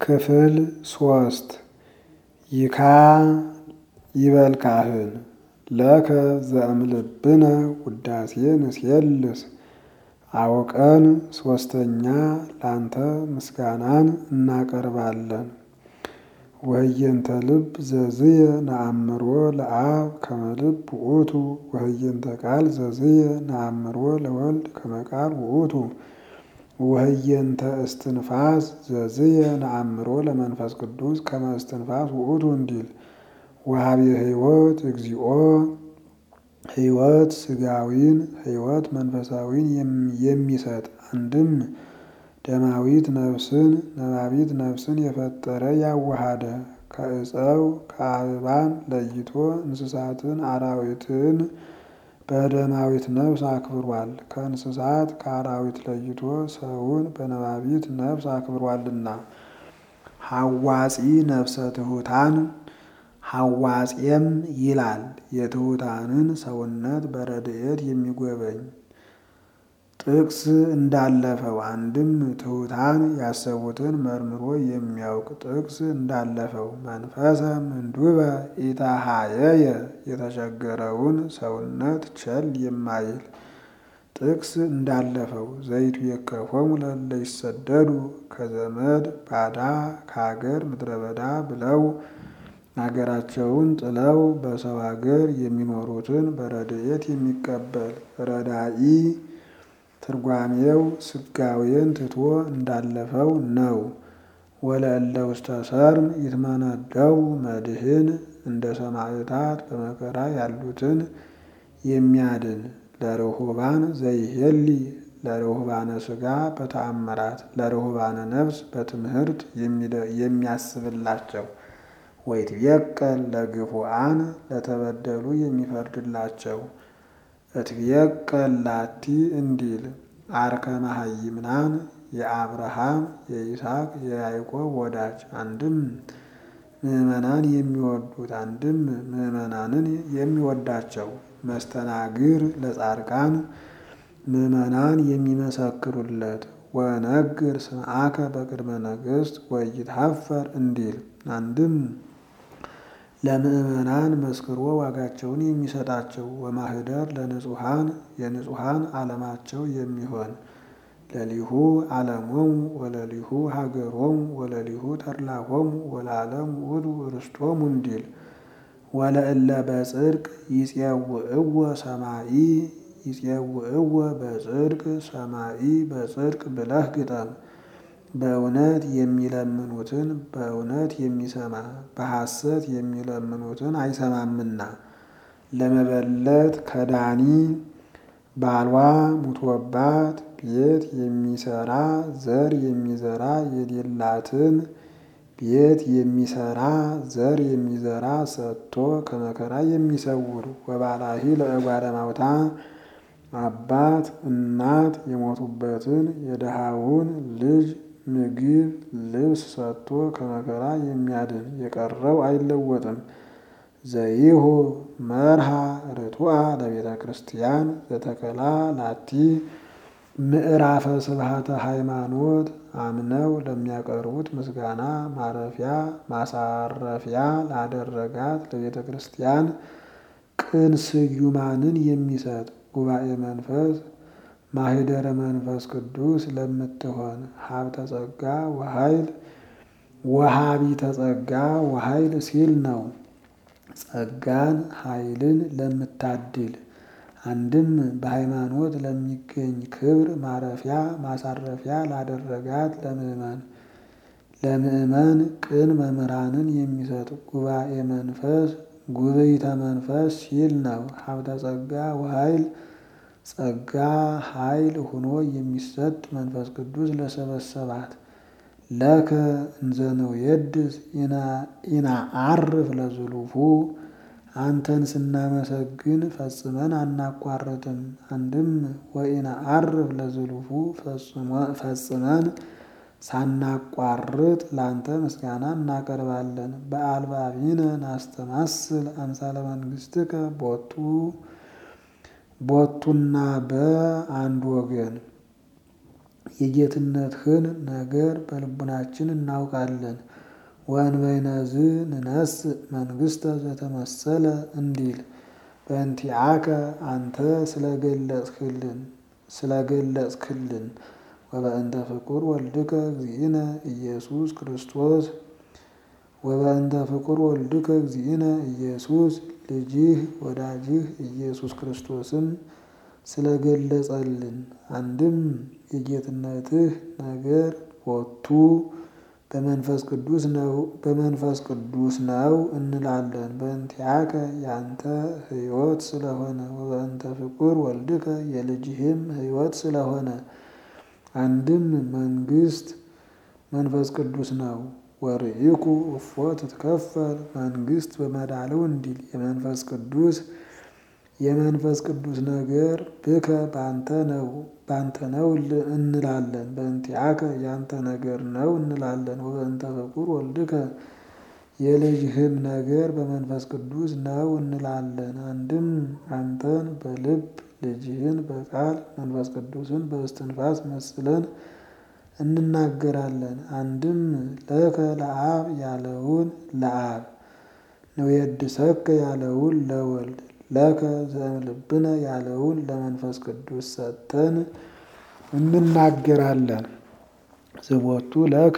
ክፍል ሶስት ይካ ይበል ካህን ለከ ዘእምልብነ ውዳሴ ንሴልስ አውቀን ሶስተኛ ላንተ ምስጋናን እናቀርባለን። ወህየንተ ልብ ዘዝየ ነአምሮ ለአብ ከመ ልብ ውእቱ ወህየንተ ቃል ዘዝየ ነአምሮ ለወልድ ከመ ቃል ውእቱ ወህየንተ እስትንፋስ ዘዝየ ነአምሮ ለመንፈስ ቅዱስ ከመ እስትንፋስ ውእቱ እንዲል ወሀቤ ሕይወት እግዚኦ ሕይወት ስጋዊን ሕይወት መንፈሳዊን የሚሰጥ አንድም ደማዊት ነፍስን ነባቢት ነፍስን የፈጠረ ያዋሃደ ከዕፀው ከአበባን ለይቶ እንስሳትን አራዊትን በደማዊት ነፍስ አክብሯል። ከእንስሳት ከአራዊት ለይቶ ሰውን በነባቢት ነፍስ አክብሯልና። ሐዋጺ ነፍሰ ትሑታን ሐዋጼም ይላል የትሑታንን ሰውነት በረድኤት የሚጎበኝ ጥቅስ እንዳለፈው አንድም ትሑታን ያሰቡትን መርምሮ የሚያውቅ ጥቅስ እንዳለፈው መንፈሰ ምንዱበ ኢታሃየየ የተቸገረውን ሰውነት ቸል የማይል ጥቅስ እንዳለፈው ዘይቱ የከፎሙ ለእለ ይሰደዱ ከዘመድ ባዳ ከሀገር ምድረ በዳ ብለው አገራቸውን ጥለው በሰው ሀገር የሚኖሩትን በረድኤት የሚቀበል ረዳኢ ትርጓሜው ስጋዌን ትቶ እንዳለፈው ነው። ወለእለ ውስተ ሰርም ይትመነደው መድህን እንደ ሰማዕታት በመከራ ያሉትን የሚያድን ለርሁባን ዘይሄሊ ለርሁባነ ስጋ በተአምራት ለርሁባነ ነፍስ በትምህርት የሚያስብላቸው ወይትቤቀል ለግፉአን ለተበደሉ የሚፈርድላቸው እትቤቀል ላቲ እንዲል አርከ መሃይምናን የአብርሃም የይስሐቅ የያዕቆብ ወዳጅ አንድም ምዕመናን የሚወዱት አንድም ምዕመናንን የሚወዳቸው መስተናግር ለጻድቃን ምዕመናን የሚመሰክሩለት ወነግር ስምዓከ በቅድመ ነገሥት ወይትሐፈር እንዲል አንድም ለምዕመናን መስክሮ ዋጋቸውን የሚሰጣቸው ወማህደር ለንጹሐን የንጹሐን ዓለማቸው የሚሆን ለሊሁ ዓለሞሙ ወለሊሁ ሀገሮሙ ወለሊሁ ተድላሆሙ ወለዓለም ውእቱ ርስቶሙ እንዲል ወለእለ በጽድቅ ይጼውዕዎ ሰማኢ ይጼውዕዎ በጽድቅ ሰማኢ በጽድቅ ብለህ ግጠም። በእውነት የሚለምኑትን በእውነት የሚሰማ በሐሰት የሚለምኑትን አይሰማምና። ለመበለት ከዳኒ ባሏ ሙቶባት ቤት የሚሰራ ዘር የሚዘራ የሌላትን ቤት የሚሰራ ዘር የሚዘራ ሰጥቶ ከመከራ የሚሰውር ወባላሂ ለእጓለ ማውታ አባት እናት የሞቱበትን የድሃውን ልጅ ምግብ ልብስ ሰጥቶ ከመከራ የሚያድን የቀረው አይለወጥም። ዘይሁ መርሃ ርቱዐ ለቤተ ክርስቲያን ዘተከላ ላቲ ምዕራፈ ስብሃተ ሃይማኖት አምነው ለሚያቀርቡት ምስጋና ማረፊያ ማሳረፊያ ላደረጋት ለቤተ ክርስቲያን ቅን ስዩማንን የሚሰጥ ጉባኤ መንፈስ ማህደረ መንፈስ ቅዱስ ለምትሆን ሀብተ ጸጋ ወኃይል ወሀቢተ ጸጋ ወኃይል ሲል ነው። ጸጋን ኃይልን ለምታድል አንድም በሃይማኖት ለሚገኝ ክብር ማረፊያ ማሳረፊያ ላደረጋት ለምእመን ለምእመን ቅን መምህራንን የሚሰጥ ጉባኤ መንፈስ ጉብይተ መንፈስ ሲል ነው። ሀብተ ጸጋ ወኃይል ጸጋ ኃይል ሆኖ የሚሰጥ መንፈስ ቅዱስ ለሰበሰባት ለከ እንዘነው የድስ ኢነዐርፍ ለዝሉፉ አንተን ስናመሰግን ፈጽመን አናቋርጥም። አንድም ወኢነዐርፍ ለዝሉፉ ፈጽመን ሳናቋርጥ ላንተ ምስጋና እናቀርባለን። በአልባቢነ ናስተማስል አምሳለ መንግሥትከ ቦቱ ቦቱና በአንድ ወገን የጌትነትህን ነገር በልቡናችን እናውቃለን። ወእንበይነዝ ንነስእ መንግሥተ ዘተመሰለ እንዲል በእንቲአከ አንተ ስለገለጽክልን ስለገለጽክልን ወበእንተ ፍቁር ወልድከ እግዚእነ ኢየሱስ ክርስቶስ ወበእንተ ፍቁር ወልድከ እግዚእነ ኢየሱስ ልጅህ ወዳጅህ ኢየሱስ ክርስቶስን ስለገለጸልን አንድም የጌትነትህ ነገር ቦቱ በመንፈስ ቅዱስ ነው በመንፈስ ቅዱስ ነው እንላለን። በእንቲአከ ያንተ ሕይወት ስለሆነ ወበእንተ ፍቁር ወልድከ የልጅህም ሕይወት ስለሆነ አንድም መንግስት መንፈስ ቅዱስ ነው። ወርኢኩ እፎ ትትከፈል መንግስት በመዳለው እንዲል የመንፈስ ቅዱስ የመንፈስ ቅዱስ ነገር ብከ ባንተ ነው ባንተ ነው እንላለን። በእንቲአከ ያንተ ነገር ነው እንላለን። ወበእንተ ፍቁር ወልድከ የልጅህም ነገር በመንፈስ ቅዱስ ነው እንላለን። አንድም አንተን በልብ ልጅህን በቃል መንፈስ ቅዱስን በእስትንፋስ መስለን እንናገራለን። አንድም ለከ ለአብ ያለውን ለአብ ንዌድሰከ ያለውን ለወልድ ለከ ዘእምልብነ ያለውን ለመንፈስ ቅዱስ ሰጥተን እንናገራለን። ዝቦቱ ለከ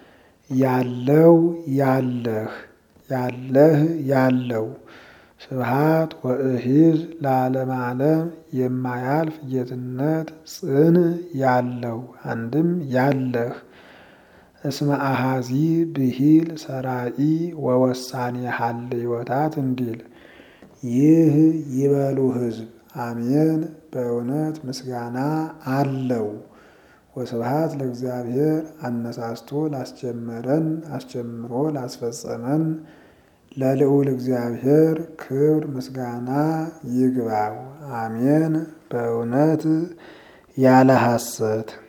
ያለው ያለህ ያለህ ያለው ስብሃት ወእሂዝ ለዓለመ ዓለም የማያልፍ ጌትነት ጽን ያለው አንድም ያለህ እስመ አሃዚ ብሂል ሰራኢ ወወሳኔ ሀልዮታት እንዲል ይህ ይበሉ ሕዝብ አሜን። በእውነት ምስጋና አለው። ወስብሃት ለእግዚአብሔር አነሳስቶ ላስጀመረን አስጀምሮ ላስፈጸመን ለልዑል እግዚአብሔር ክብር ምስጋና ይግባው። አሜን። በእውነት ያለ ሐሰት